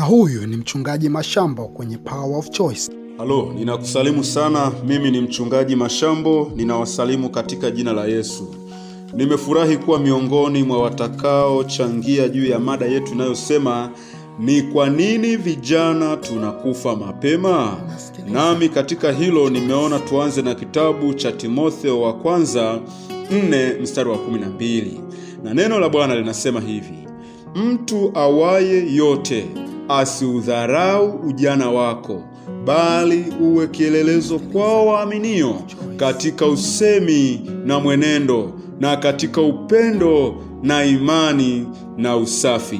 huyu ni mchungaji Mashambo kwenye Power of Choice. Halo, ninakusalimu sana. Mimi ni mchungaji Mashambo, ninawasalimu katika jina la Yesu. Nimefurahi kuwa miongoni mwa watakaochangia juu ya mada yetu inayosema ni kwa nini vijana tunakufa mapema. Nami katika hilo nimeona tuanze na kitabu cha Timotheo wa kwanza 4 mstari wa 12, na neno la Bwana linasema hivi: mtu awaye yote asiudharau ujana wako, bali uwe kielelezo kwao waaminio katika usemi na mwenendo na katika upendo na imani na usafi.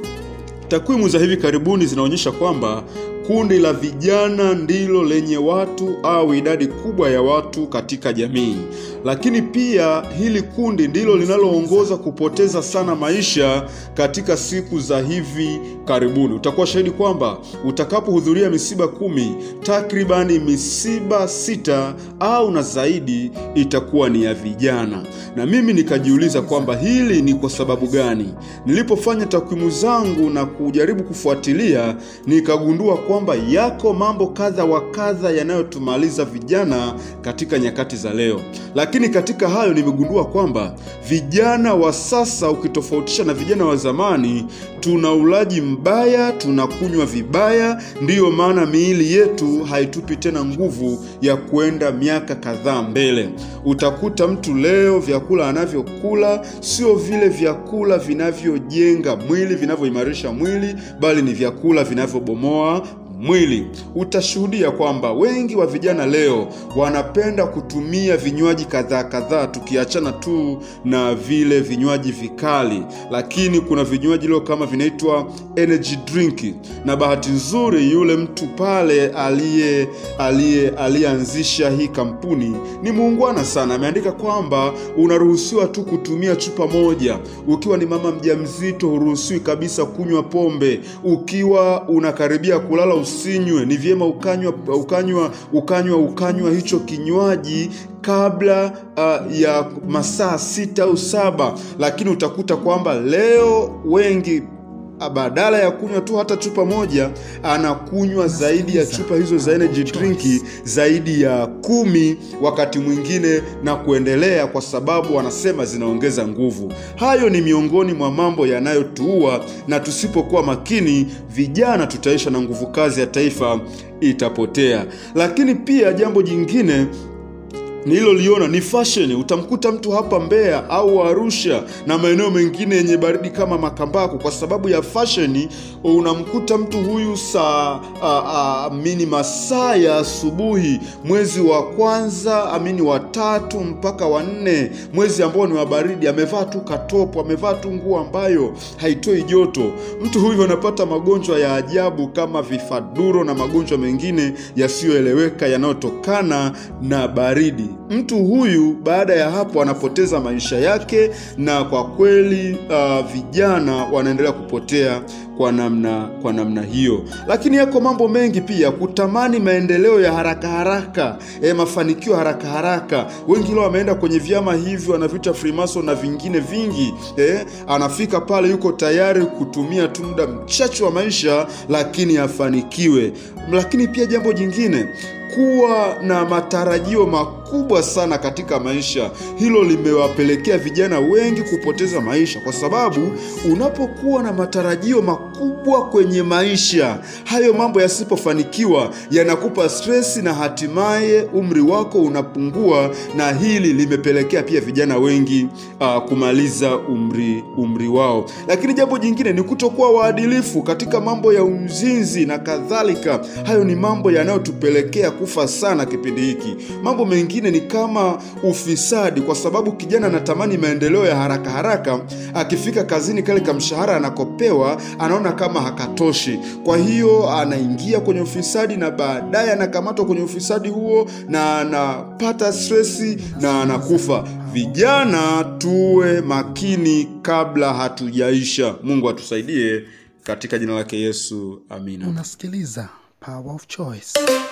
Takwimu za hivi karibuni zinaonyesha kwamba kundi la vijana ndilo lenye watu au idadi kubwa ya watu katika jamii, lakini pia hili kundi ndilo linaloongoza kupoteza sana maisha katika siku za hivi karibuni. Utakuwa shahidi kwamba utakapohudhuria misiba kumi, takribani misiba sita au na zaidi itakuwa ni ya vijana, na mimi nikajiuliza kwamba hili ni kwa sababu gani. Nilipofanya takwimu zangu na kujaribu kufuatilia, nikagundua kwamba yako mambo kadha wa kadha yanayotumaliza vijana katika nyakati za leo. Lakini katika hayo nimegundua kwamba vijana wa sasa, ukitofautisha na vijana wa zamani, tuna ulaji mbaya, tunakunywa vibaya. Ndiyo maana miili yetu haitupi tena nguvu ya kuenda miaka kadhaa mbele. Utakuta mtu leo vyakula anavyokula sio vile vyakula vinavyojenga mwili, vinavyoimarisha mwili, bali ni vyakula vinavyobomoa mwili. Utashuhudia kwamba wengi wa vijana leo wanapenda kutumia vinywaji kadhaa kadhaa, tukiachana tu na vile vinywaji vikali, lakini kuna vinywaji leo kama vinaitwa energy drink, na bahati nzuri yule mtu pale aliye aliye aliyeanzisha hii kampuni ni muungwana sana. Ameandika kwamba unaruhusiwa tu kutumia chupa moja. Ukiwa ni mama mjamzito, huruhusiwi kabisa kunywa pombe. Ukiwa unakaribia kulala usinywe. Ni vyema ukanywa ukanywa ukanywa ukanywa hicho kinywaji kabla uh, ya masaa sita au saba, lakini utakuta kwamba leo wengi badala ya kunywa tu hata chupa moja anakunywa zaidi ya chupa hizo za energy drink zaidi ya kumi wakati mwingine na kuendelea, kwa sababu wanasema zinaongeza nguvu. Hayo ni miongoni mwa mambo yanayotuua, na tusipokuwa makini, vijana tutaisha na nguvu kazi ya taifa itapotea. Lakini pia jambo jingine nililoliona ni fashion. Utamkuta mtu hapa Mbeya au Arusha na maeneo mengine yenye baridi kama Makambako, kwa sababu ya fashion, unamkuta mtu huyu saa amini masaa ya asubuhi, mwezi wa kwanza amini wa tatu mpaka wa nne, mwezi ambao ni wa baridi, amevaa tu katopo, amevaa tu nguo ambayo haitoi joto. Mtu huyu anapata magonjwa ya ajabu kama vifaduro na magonjwa mengine yasiyoeleweka yanayotokana na baridi. Mtu huyu baada ya hapo anapoteza maisha yake, na kwa kweli uh, vijana wanaendelea kupotea kwa namna kwa namna hiyo. Lakini yako mambo mengi pia, kutamani maendeleo ya haraka haraka, e, mafanikio haraka haraka. Wengi leo wameenda kwenye vyama hivyo wanaviita Freemason na vingine vingi e, anafika pale yuko tayari kutumia tu muda mchache wa maisha, lakini afanikiwe. Lakini pia jambo jingine kuwa na matarajio makubwa sana katika maisha. Hilo limewapelekea vijana wengi kupoteza maisha, kwa sababu unapokuwa na matarajio makubwa kwenye maisha, hayo mambo yasipofanikiwa yanakupa stresi na hatimaye umri wako unapungua, na hili limepelekea pia vijana wengi uh, kumaliza umri umri wao. Lakini jambo jingine ni kutokuwa waadilifu katika mambo ya uzinzi na kadhalika. Hayo ni mambo yanayotupelekea kufa sana kipindi hiki. Mambo mengine ni kama ufisadi, kwa sababu kijana anatamani maendeleo ya haraka haraka. Akifika kazini, kale kamshahara anakopewa anaona kama hakatoshi, kwa hiyo anaingia kwenye ufisadi na baadaye anakamatwa kwenye ufisadi huo na anapata stresi na anakufa. Vijana tuwe makini kabla hatujaisha. Mungu atusaidie katika jina lake Yesu, amina. Unasikiliza Power of Choice.